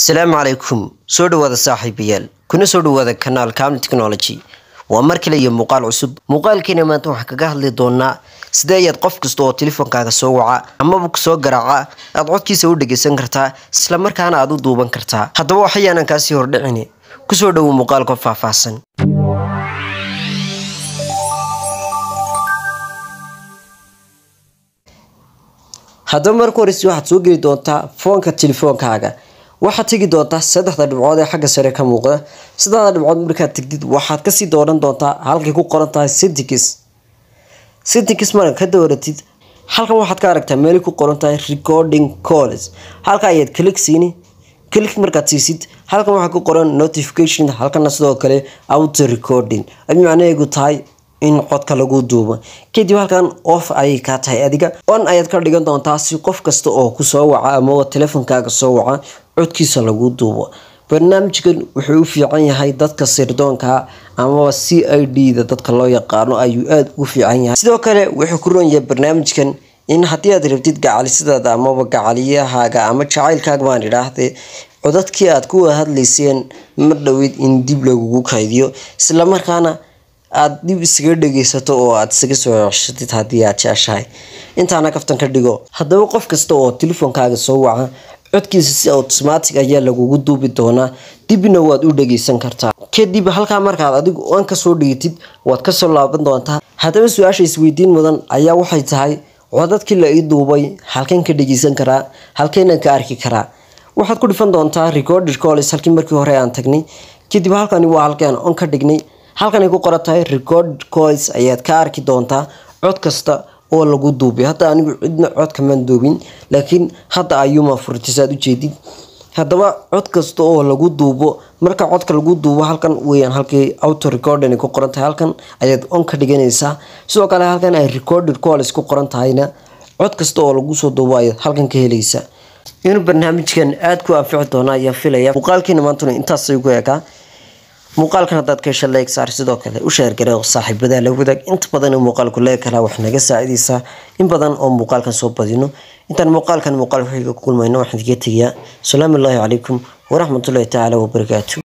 asalaamu calaykum soo dhawaada saaxiibayaal kuna soo dhawaada kanaal caml technology waa mar kale iyo muuqaal cusub muuqaalkeena maanta waxaan kaga hadli doonaa sidee ayaad qof kasta oo telefoonkaaga soo waca amaba kusoo garaaca aad codkiisa u dhageysan kartaa islamarkaana aad u duuban kartaa haddaba waxayaanan kaasii hordhicin kusoo dhowo muuqaalka faahfaahsan haddaba marka horeyse waxaad soo geli doontaa foonka telefoonkaaga waxaad tegi doontaa saddexda dhibcood ee xagga sare ka muuqda saddexda dhibcood markaad tegdid waxaad kasii dooran doontaa halkay ku qoran tahay settings settings marka ka dooratid halkan waxaad ka aragtaa meelay ku qoran tahay recording calls halka ayaad click siini click markaad siisid halkan waxaa ku qoran notification halkana sidoo kale auto recording ay macnaheegu tahay in codka lagu duubo kadib halkan off ayay kaa tahay adiga on ayaad ka dhigan doontaa si qof kasta oo kusoo waca ama telefonkaaga soo waca codkiisa lagu duubo barnaamijkan wuxuu u fiican yahay dadka sirdoonka amaba c i d da dadka loo yaqaano ayuu aada ugu fiican yahay sidoo kale wuxuu ku roon yahay barnaamijkan in haddii aad rabtid gacalisidaada amaba gacaliyahaaga ama jacaylkaaga baan idhaahdee codadkii aad kuwa hadlayseen mar dhoweyd in dib lagugu kaydiyo islamarkaana aada dib isaga dhageysato oo aada isaga soo ceshatid haddii aad jeceshahay intaana kaftan ka dhigo haddaba qof kasta oo telefoonkaaga soo waca codkiisa si automatic ayaa lagugu duubi doonaa dibna waad u dhageysan kartaa kadib halkaa markaad adigu aan kasoo dhigatid waad kasoo laaban doontaa haddaba su-aasha isweydiin mudan ayaa waxay tahay codadkii la ii duubay halkeen ka dhageysan karaa halkeenan ka arki karaa waxaad ku dhifan doontaa recorded calls halkii markii hore aan tagnay kadib halkani waa halkaan on ka dhignay halkan ay ku qoran tahay record coils ayaad ka arki doontaa cod kasta oo lagu duubay hadda anigu cidna codkamaan duubin laakiin hadda ayuuma furtisaad ujeedid haddaba cod kasta oo lagu duubo marka codka lagu duubo halkan weyaan halkii auto recording ay ku qoran tahay halkan ayaad on ka dhiganaysaa sidoo kale halkan ay recorded calls ku qoran tahayna cod kasta oo lagu soo duubo ayaad halkan ka helaysaa inuu barnaamijkan aada ku anfici doona ayaa filaya muuqaalkiina maantuna intaasay ku ekaa muuqaalkan haddaad ka hesha leeg saar sidoo kale u sheergare oo saaxiibadaa la wadaag inta badan muuqaalku leeg kalaa wax naga saacidaysaa in badan oo muuqaalkan soo badino intaan muuqaalkan muuqaal waxiga ku kulmayno waxaan idiga tegayaa asalaamu allaahi calaykum waraxmatullahi tacaala wabarakaatu